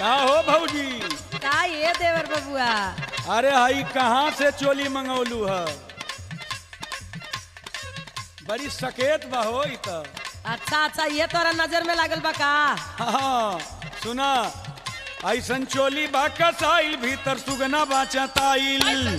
का हो भौजी का ये देवर बबुआ अरे हई कहाँ से चोली मंगौलू है बड़ी सकेत बा हो ई त अच्छा अच्छा ये तोरा नजर में लागल बा का हाँ सुना ऐसन चोली बा कसाइल भीतर सुगना बाचा ताइल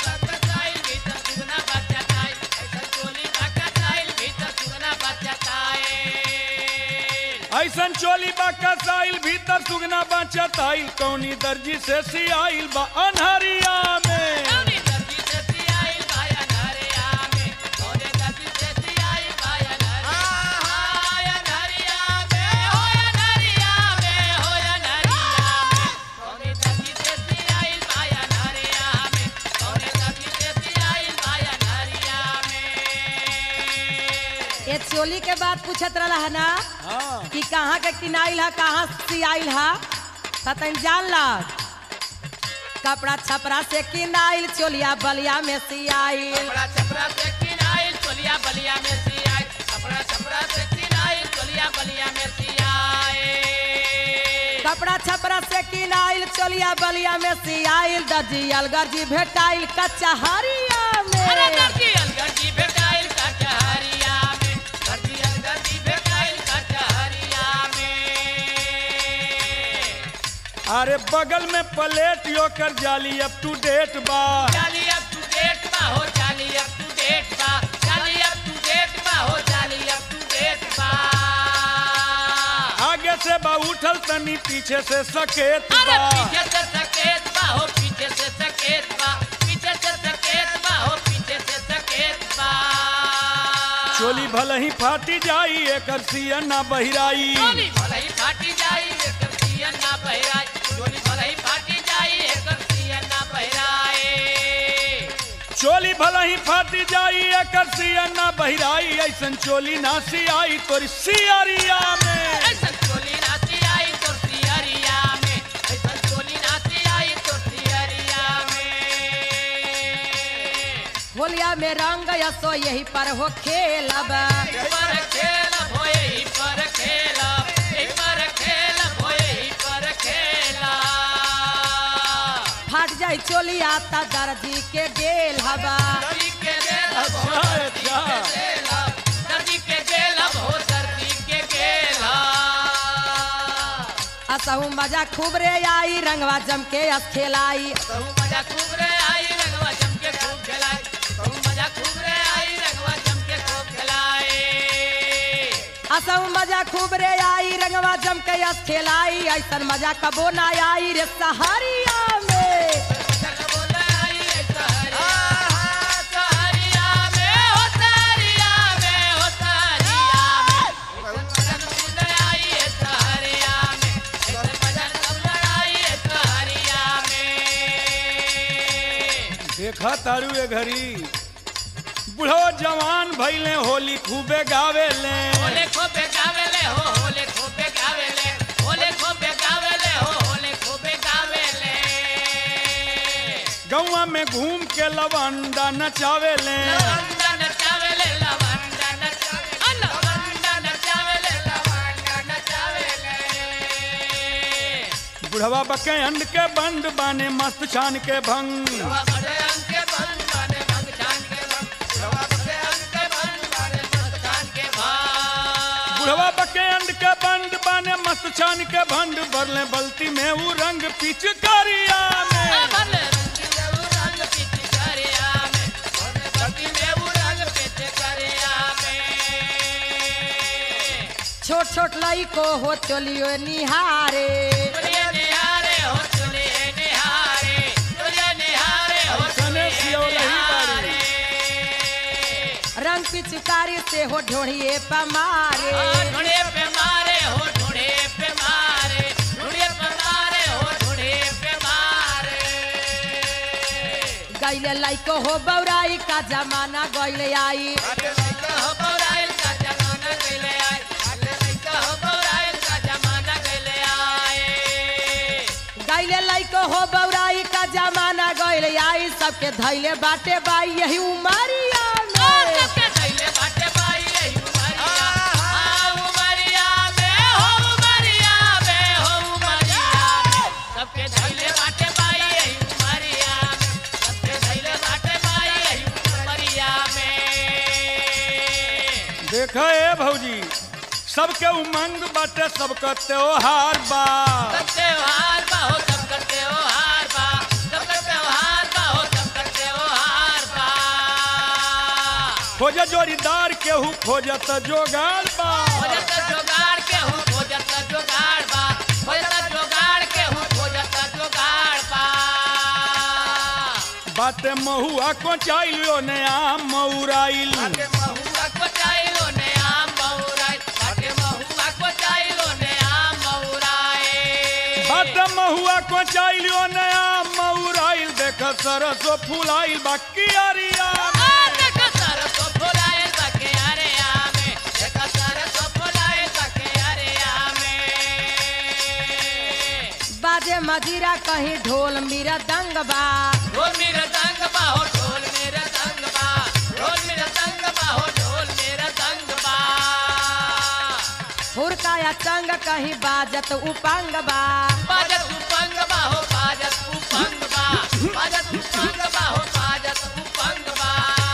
ऐसन चोली बा कसाइल भीतर सुगना बाचा ताइल कौनी दर्जी से सियाइल बा अनहरिया में ये चोली के बात पूछत रहला है ना हाँ कि कहाँ के किनाइल है कहाँ से आइल है ततन जान ला कपड़ा छपरा से किनाइल चोलिया बलिया में सियाइल कपड़ा छपरा से किनाइल चोलिया बलिया में सियाइल दर्जी अलगर जी भेटाइल कच्चा हरिया में अरे बगल में प्लेट योकर जाली अप टू डेट बा जाली अप टू डेट बा हो जाली अप टू डेट बा जाली अप टू डेट बा हो जाली अप टू डेट बा आगे से बा उठल तनी पीछे से सकेत अरे बा पीछे से सकेत बा हो पीछे से सकेत बा पीछे से सकेत बा हो पीछे से सकेत बा चोली भले ही फाटी जाई एकर सिया ना बहिराई चोली भले ही फाटी जाई एकर सियन ना बहराई चोली भले ही फाटी जाई एकर सियन ना बहराए चोली भले ही फाटी जाई एकर सिया ना बहिराई ऐसन चोली ना सियाई तोरी सियरिया में ऐसन चोली नाची आई तो सियरिया में ऐसन चोली नाची आई तो सियरिया में होलिया में रंग यसो यही पर हो खेलब पर खेल भोए ही पर खेला ही पर खेल भोए ही पर खेला फाट जाई चोली आता दर्जी के गेल हवा दर्दी के गेल अच्छा अच्छा दर्दी के गेल हो दर्दी के गेला असहु मजा खूब रे आई रंगवा जम के अस खेलाई कहूँ मजा खूब रे आई रंगवा जम के खूब खेलाए कहूँ मजा खूब रे आई रंगवा जम के खूब खेलाए असहु मजा खूब रे आई रंगवा जम के अस खेलाई ऐसन मजा कबो ना आई रे सहारिया में चल बोले आई है सहरिया सहरिया में हो सहरिया में हो सहरिया में चल बोले आई है सहरिया में ऐसे मजा बोले आई है सहरिया में देखा तारू ए घड़ी बुढ़ो जवान भैले होली खूबे गावेले होले खोपे गावेले हो होले खोपे गावेले होले खोपे गावेले हो होले खोपे गावेले गौवा में घूम के लवंडा नचावेले लवंडा नचावेले लवंडा नचावेले लवंडा नचावेले लवंडा नचावेले बुढ़वा बके अंड के बंद बाने मस्त छान के भंग रवा बड़े अंग के बन बने भंग जान के बन रवा बड़े अंग के बन बने भंग जान के भाई बुढ़वा बके अंड के बंद बाने मस्त छान के भंड भरले बल्ती में वो रंग पिचकारिया में भले रंग देव रंग पीछे करिया में भले रंग देव रंग पीछे करिया में छोट छोट लई को हो चलियो निहारे चलिए निहारे हो चलिए निहारे चलिए निहारे हो ऐसने सियौलही बारी। रंग पिचकारी से हो ढोढ़िए पमारे ढूंढे पे मारे हो ढूंढे पे मारे ढूंढे पे मारे हो ढूंढे पे मारे गैले लइको हो बौराई का जमाना गैले आई आगे लइका हो बौराइल का जमाना गइले आए आगे लइका हो बौराइल का जमाना गइले आए गैले लइको हो बौराई का जमाना गैले आई सबके धैले बाटे बाई यही उमरिया में सबके धैले बाटे बाई यही उमरिया आ उमरिया में हो उमरिया में हो उमरिया में देख ए भौजी सबके उमंग बाटे सबका त्योहार बा सब त्योहार बा हो सबका त्योहार बा सबका त्योहार बा हो सबका त्योहार बा खोज जोड़ीदार केहू खोजत जोगाड़ बा खोजत जोगाड़ के हूँ खोजत जोगाड़ बा खोजत जोगाड़ के हूँ खोजत जोगाड़ बा बाटे महुआ को चाहिए ने आम मऊराइल बाटे महुआ को चाहिलो ने आम महुराई बाटे महुआ को चाहिलो ने आम महुराई बाटे महुआ को चाहिए ने आम मऊराइल देख सरसो फुलाइल बा कियारिया आ देख सरसो फुलाइल बा के अरे आमे देख सरसो फुलाइल बा के अरे आमे बाजे मजीरा कहीं ढोल मेरा दंग बा ढोल मेरा तंग बा हो ढोल मेरा तंग बा ढोल मेरा तंग बा हो ढोल मेरा तंग बा हुरका या चंग कहीं बाजत उपंग बा बाजत उपंग बा हो बाजत उपंग बा बाजत उपंग बा हो बाजत उपंग बा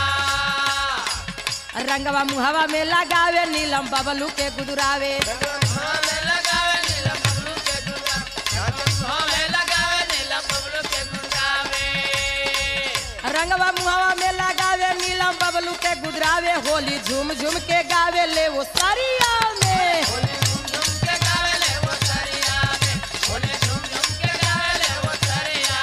रंगवा मुहवा में लगावे नीलम बबलू के गुदुरावे हमें लगावे नीलम बबलू के दुर्गा हमें लगावे नीलम बबलू के गुंगावे रंगवा मुहवा में लगावे नीलम बबलू के गुदरावे होली झूम झूम के गावे ले वो सरिया में होली झूम झूम के गावे ले वो सरिया में होली झूम झूम के गावे ले वो सरिया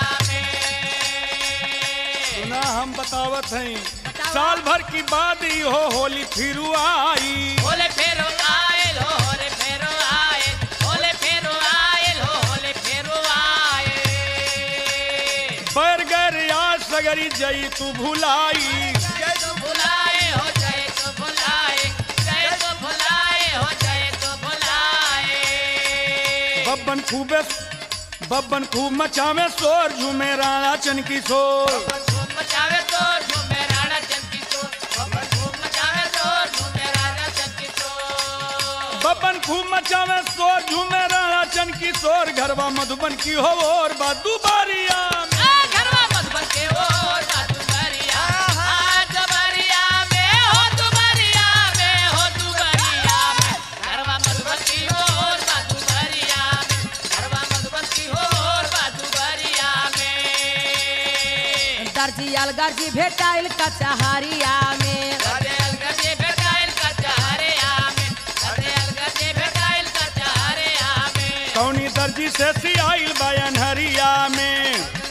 में सुना हम बतावत हैं साल भर की बाद ही हो होली फिरू आई होले फेरो आयल हो होले फेरो आयल होले फेरो आयल हो होले फेरो आयल बैर गैर यार सगरी जई तू भुलाई जय तो भुलाए हो जय तो भुलाए जय तो भुलाए हो जय तो भुलाए बब्बन खूबे बब्बन खूब मचावे शोर झूमे राणा चन की शोर धूम मचावे तो झूमे राणा चंकी चोर धूम मचावे तो झूमे राणा चंकी चोर बब्बन खूब मचावे शोर झूमे राणा चन की शोर घरवा मधुबन की हो और बादू बारिया आ घरवा मधुबन के ओर बातू बरिया आ दुबरिया में हो दुबरिया में हो दुबरिया में घरवा मधुबन की ओर बातू बरिया में घरवा मधुबन की ओर बातू बरिया में दर्जी अलगर्जी भेटाइल कचहरिया में गदे अलगदे भेटाइल कचहरिया में गदे अलगदे भेटाइल कचहरिया में कौनी दर्जी से सियाइल बायन हरिया में